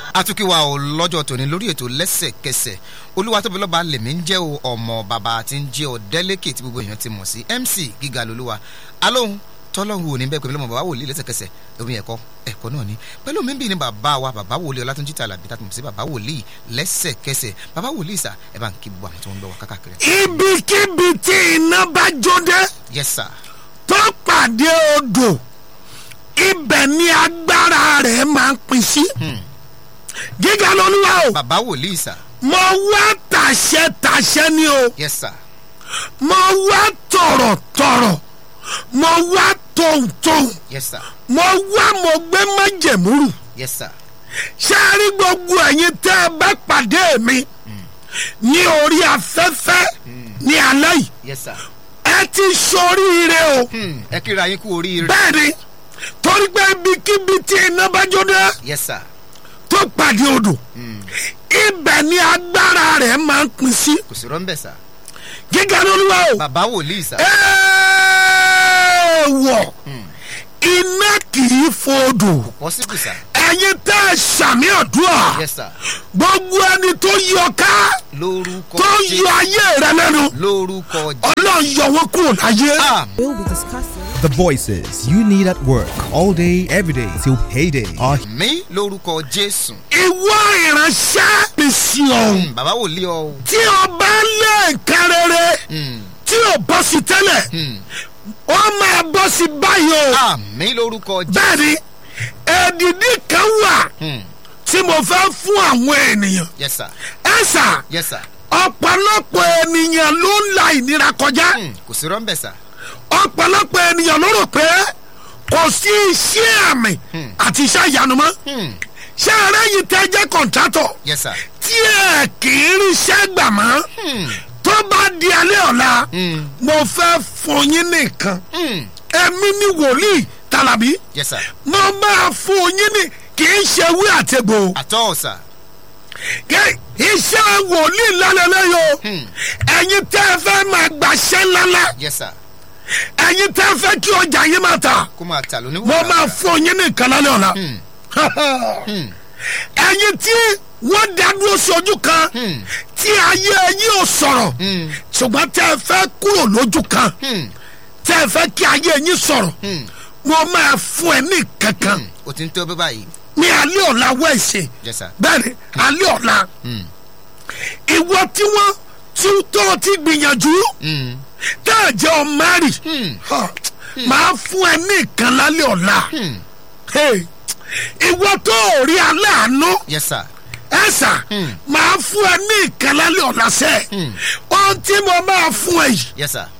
àtúnkìwà ò lọ́jọ́ tòní lórí ètò lẹ́sẹ̀kẹsẹ̀ olúwa tóbi lọ́ba lèmi ń jẹ́ o ọmọ bàbá tí ń jẹ́ ọ délẹ́kì tí gbogbo èèyàn ti mọ̀ sí mc gíga lolúwa alóhùn tọ́lọ́hùn òní bẹ́ẹ̀ pẹ̀lú ọmọ bàbá wòlíì lẹ́sẹ̀kẹsẹ̀ omi ẹ̀kọ́ ẹ̀kọ́ náà ni pẹ̀lú mi bí ni bàbá wa bàbá wòlíì ọlátúnjí tàlàbí tá a mọ̀ sí bàbá wòlíì lẹ́sẹ̀kẹsẹ̀ bàbá wòlíì sà ẹ bá ń kí gbogbo àwọn tí wọ́n ń gbọ́ wa kákàkiri. ibikíbi tí iná bá jóde yes sir tó pàdé odò ibẹ̀ ni agbára rẹ̀ máa ń pín sí. gíga lolúwa o bàbá wòlíì sà mo wá tàṣẹ tàṣẹ ni o yes sir mo wá tọ̀rọ̀tọ̀rọ̀ mo wá tòǹtòǹ yes sir mo wá mo gbé májẹ̀múrù yes sir ṣé a rí gbogbo ẹ̀yin tẹ́ ẹ bá pàdé mi ní orí afẹ́fẹ́ ní alẹ́ yìí yes sir ẹ ti ṣoríire o Hmm, ẹ kíra yín kú oríire bẹ́ẹ̀ ni torí pé ibikíbi tí iná bá jóde yes sir tó pàdé odò ibẹ̀ ni agbára rẹ̀ máa ń pín sí kò sí rọ́ńbẹ̀ sà gíga lóluwà o bàbá wòlíì sà èèwọ̀ iná kì í fodò pọ́sibù sà ẹ̀yin tẹ́ ẹ ṣàmì àdúrà yes sir gbogbo ẹni tó yọ ká lórúkọ tó Jésù. yọ ayé rẹ lẹ́nu lórúkọ ọlọ́run yọ wọn kúrò láyé. Jésù. We'll be discussing. The voices you need at work all day, every day till payday are mi lórúkọ jésù ìwọ ìránṣẹ́ mi sí ọ̀hún Hmm, bàbá wòlíì ọ tí o bá lé nǹkan rere tí o bọ́ sí tẹ́lẹ̀ ó máa bọ́ sí báyìí o àmì lórúkọ jésù bẹ́ẹ̀ ni èdìdí kan wà tí mo fẹ́ fún àwọn ènìyàn yes sir ẹ sà yes sir ọ̀pọ̀lọpọ̀ ènìyàn ló ń la ìnira kọjá Hmm, kò sí rọ́ńbẹ̀ sà ọ̀pọ̀lọpọ̀ ènìyàn ló rò pé kò sí iṣẹ́ àmì àti iṣẹ́ ìyanu mọ́ Hmm, ṣé ara yìí tẹ́ jẹ́ kọ̀ǹtrátọ̀ yes sir tí ẹ kì í ríṣẹ́ gbà mọ́ tó bá di alẹ́ ọ̀la mo fẹ́ fún yín nìkan Hmm, èmi ni wòlíì tàlàbí yes sir mo máa fún yín ní kì í ṣe wí àtẹ̀gbò àtọ́ sà kí iṣẹ́ wòlíì lálẹ́lẹ́yò ẹ̀yin tẹ́ ẹ fẹ́ máa gbàṣẹ́ ńláńlá yes sir ẹ̀yin tẹ́ ẹ fẹ́ kí ọjà yín máa tà kó máa tà lóní mo máa fún yín nìkan lálẹ́ ọ̀la ẹ̀yin tí wọ́n dá dúró sí ojú kan tí ayé yín ò sọ̀rọ̀ ṣùgbọ́n tẹ́ ẹ fẹ́ kúrò lójú kan tẹ́ ẹ fẹ́ kí ayé yín sọ̀rọ̀ mo máa fún ẹ ní kankan o ti ń tó bí báyìí ní alẹ́ ọ̀la wẹ̀ṣẹ̀ yes sir bẹ́ẹ̀ni alẹ́ ọ̀la ìwọ tí wọ́n tí tó ti gbìyànjú tá a jẹ́ ọ mari máa fún ẹ ní ìkan lálẹ́ ọ̀la Hey, ìwọ tó ò rí aláàánú yes sir ẹ sà máa fún ẹ ní ìkan lálẹ́ ọ̀la sẹ́ ohun tí mo máa fún ẹ yìí yes sir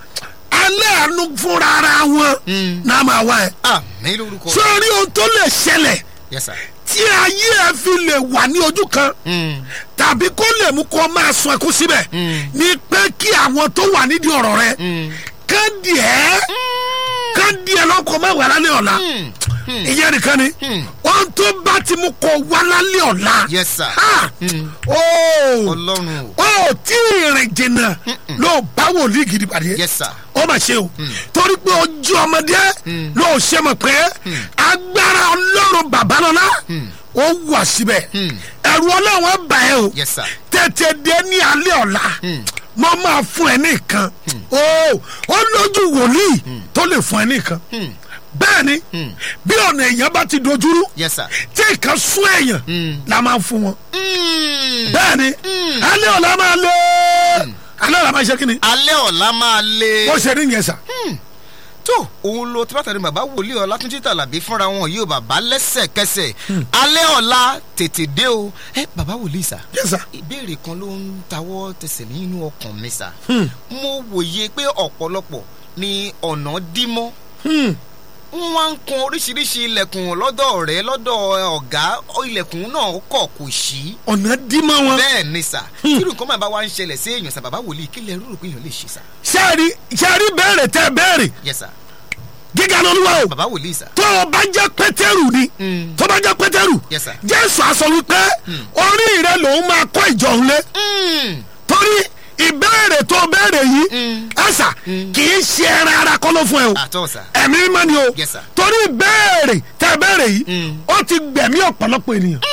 aláàánú fúnra ara wọn náà máa wá ẹ àmì lórúkọ sórí ohun tó lè ṣẹlẹ̀ yes sir tí ayé ẹ fi lè wà ní ojú kan tàbí kó lè mú kó máa sun ẹkú síbẹ̀ ni pé kí àwọn tó wà nídìí ọ̀rọ̀ rẹ kán díẹ̀ kán díẹ̀ lọ́kọ̀ máa wà lálẹ́ ọ̀la ìyẹn nìkan ni ohun tó bá ti mú kó wá lálẹ́ ọ̀la yes sir ha ooo ọlọ́run o ó tí ìrìn jìnnà ló bá wòlíì gidi pàdé yes sir ó mà ṣe o torí pé ojú ọmọdé ló ṣe mọ̀ pé agbára ọlọ́run babalọ́lá ó wà síbẹ̀ ẹ̀rù ọlọ́run á bà ẹ́ o yes sir tètè dé ní alẹ́ ọ̀la mo máa fún ẹ nìkan o ó lójú wòlíì tó lè fún ẹ nìkan bẹ́ẹ̀ ni bí ọ̀nà èèyàn bá ti dojúrú yes sir tí nǹkan sún èèyàn la máa fún wọn Hmm, bẹ́ẹ̀ ni alẹ́ ọ̀la máa lé alẹ́ ọ̀la máa ṣe kí ni alẹ́ ọ̀la máa le ó ṣe ní yẹn sà. tó òun lo tíbátàrí bàbá wòlíì ọlátúnjí tàlàbí fúnra wọn yóò bàbá lẹ́sẹ̀kẹsẹ̀ alẹ́ ọ̀la tètè dé o ẹ bàbá wòlíì sà Yes, sir. ìbéèrè kan ló ń tawọ́ tẹsẹ̀ nínú ọkàn mi sà mo wòye pé ọ̀pọ̀lọpọ̀ ni ọ̀nà dí mọ́ wọ́n wá ń kun oríṣiríṣi ilẹ̀kùn lọ́dọ̀ rẹ̀ lọ́dọ̀ ọ̀gá ilẹ̀kùn náà kọ̀ kò sí ọ̀nà dímọ̀ wọn. bẹ́ẹ̀ ni sà kírun nǹkan máa bá wa ń ṣẹlẹ̀ sí èèyàn sà bàbá wòlíì kí lẹ rúrò pé èèyàn lè ṣe sà sẹ́ẹ̀rí sẹ́ẹ̀rí béèrè tẹ́ béèrè yes sà gíga lọ́lúwa o bàbá wòlíì sà tó o bá jẹ́ pétérù ni tó o bá jẹ́ pétérù Yes, sir. jésù aṣọ wípé orí rẹ lòun máa kọ́ ìjọ òun lé torí ìbéèrè tó o béèrè yìí ẹ̀sà kì í ṣe ẹran ara kọ́ ló fún ẹ o àtọ́ sà ẹ̀mí mímọ́ ni o Yes, sir. torí ìbéèrè tẹ́ béèrè yìí ó ti gbẹ̀mí ọ̀pọ̀lọpọ̀ ènìyàn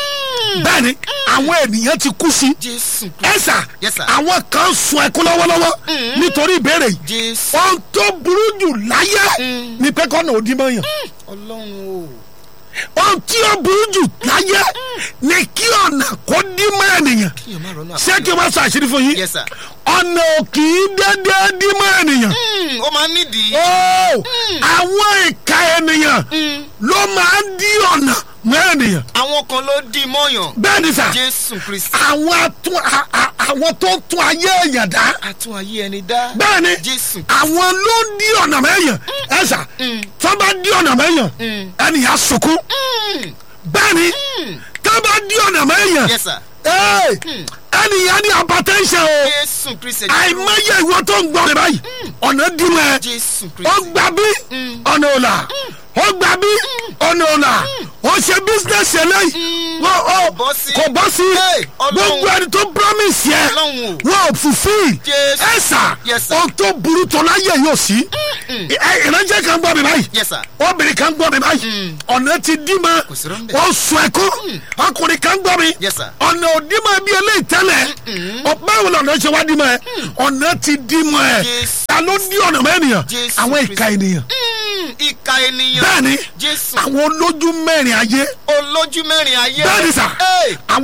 bẹ́ẹ̀ ni àwọn ènìyàn ti kú sí jésù ẹ sà Yes, sir. àwọn kan sun ẹkún lọ́wọ́lọ́wọ́ nítorí ìbéèrè yìí jésù ohun tó burú jù láyé ni pé kọ́nà òdì mọ́ yàn ọlọ́run o ohun tí ó burú jù láyé ni kí ọ̀nà kó dí mọ́ ènìyàn kíyàn má rọ́nà ṣé kí n bá sọ àṣírí fún yín yes sir ọ̀nà ò kì í dédé dí mọ́ ènìyàn Mm, ó máa ń nídìí ó àwọn ìka ènìyàn ló máa ń dí ọ̀nà mọ́ ènìyàn àwọn kan ló dì mọ́yàn bẹ́ẹ̀ ni sà jésù kristi àwọn atún a- a- àwọn tó tún ayé èèyàn dá àtún ayé ẹni dá bẹ́ẹ̀ ni jésù àwọn ló ń dí ọ̀nà mẹ́yàn ẹ sà tó bá dí ọ̀nà mẹ́yàn ẹnìyàn sunkún Mm, bẹ́ẹ̀ ni tó bá dí ọ̀nà mẹ́yàn yes sir Ee, ẹnìyàn ní hypertension o jésù kristi àìmọye ìwọ tó ń gbọ́ rẹ báyìí ọ̀nà dí mọ́ ẹ jésù ó kristi gbà bí ọ̀nà ọ̀la ó gbà bí ọ̀nà ọ̀la ó ṣe bísíǹnẹ̀sì eléyìí wọ́n ó bọ́ sí. kò bọ́ sí Hey, Ọlọ́run. gbogbo ẹni tó promise yẹ Ọlọ́run o. wọ́n ò fulfil Jésù. ẹ sà Yes, sir. ohun tó burú tó láyé yóò sí Ẹ- ìránṣẹ́ kan gbọ́ mi báyìí yes sir obìnrin kan gbọ́ mi báyìí ọ̀nà ti dí mọ́ Kò sí rọ́ńbẹ́. ó sọ ẹ̀kọ́ ọkùnrin kan gbọ́ mi Yes, sir. ọ̀nà ò dí mọ́ bí eléyìí tẹ́lẹ̀ Ọ- báwo lọ́nà ṣe wá dí mọ́ ẹ ọ̀nà ti dí mọ́ ẹ Jésù. ta ló dí ọ̀nà mọ́ ènìyàn Jésù àwọn Kristi. ìka ènìyàn Mm, ìka ènìyàn bẹ́ẹ̀ ni jésù àwọn olójú mẹ́rin ayé olójú mẹ́rin ayé bẹ́ẹ̀ ni sà Hey, àwọn